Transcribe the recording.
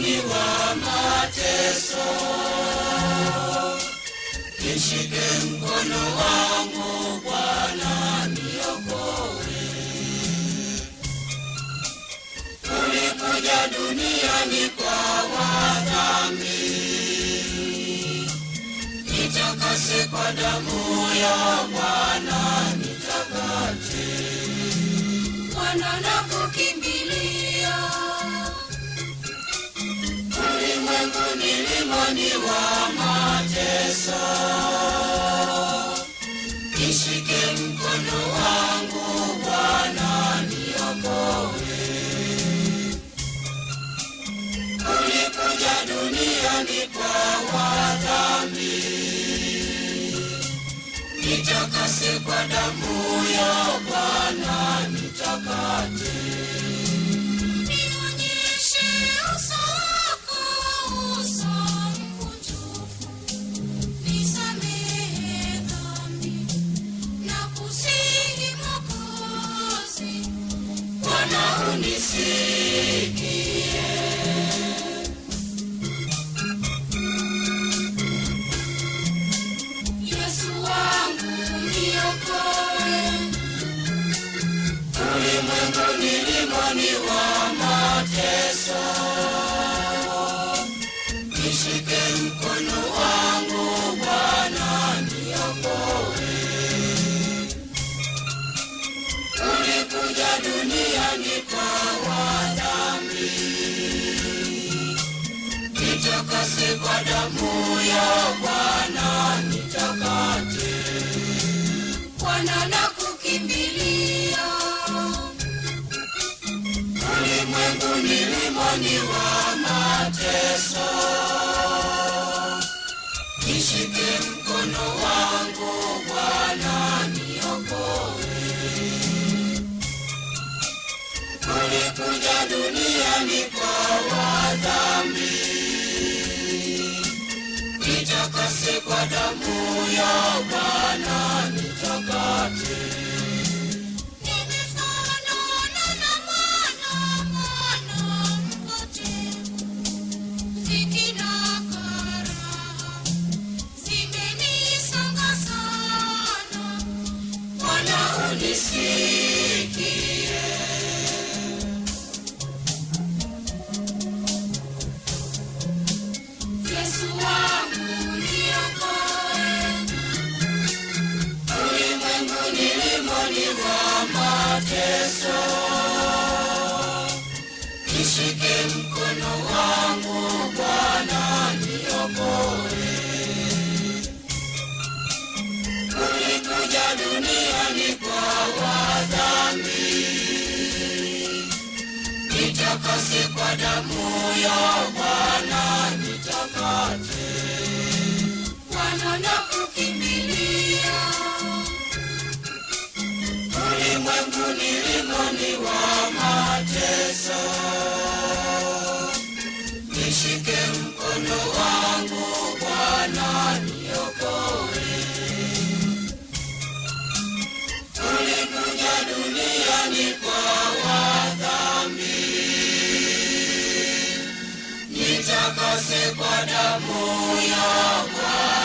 mlimani wa mateso. Nishike mkono wangu Bwana, niokoe. Ulikuja duniani kwa wadhambi, nitakase kwa damu ya Bwana, nitakate. Bwana nakukimbilia, Ulimwengu ni limani wa mateso, nishike mkono wangu Bwana, niokoe. Ulikuja duniani kwa wadhambi, nitakase kwa damu ya Bwana, nitakate. nionyeshe uso wako, uso mkunjufu, nisamehe dhambi na kusihi Mwokozi. Bwana unisikie. Yesu wangu niokoe, Ulimwengu ni limani wa mateso, nishike mkono wangu Bwana, niokoe. Ulikuja duniani kwa wadhambi, nitakase kwa damu ya Bwana, nitakate. Bwana nakukimbilia, Ulimwengu ni limani wa mateso, nishike mkono wangu Bwana, niokoe. Ulikuja duniani kwa wadhambi, nitakase kwa damu ya Bwana, nitakate. nimefanana na mwana mwana mpotevu, dhiki na karaha zimenisonga sana. Bwana unisikie. Yesu wangu niokoe, Ulimwengu ni limani wa mateso, nishike mkono wangu Bwana, niokoe. Ulikuja duniani kwa wadhambi, nitakase kwa damu ya Bwana, nitakate. Bwana nakukimbilia, Ulimwengu ni limani wa mateso, nishike mkono wangu Bwana, niokoe. Ulikuja duniani kwa wadhambi, nitakase kwa damu ya Bwana.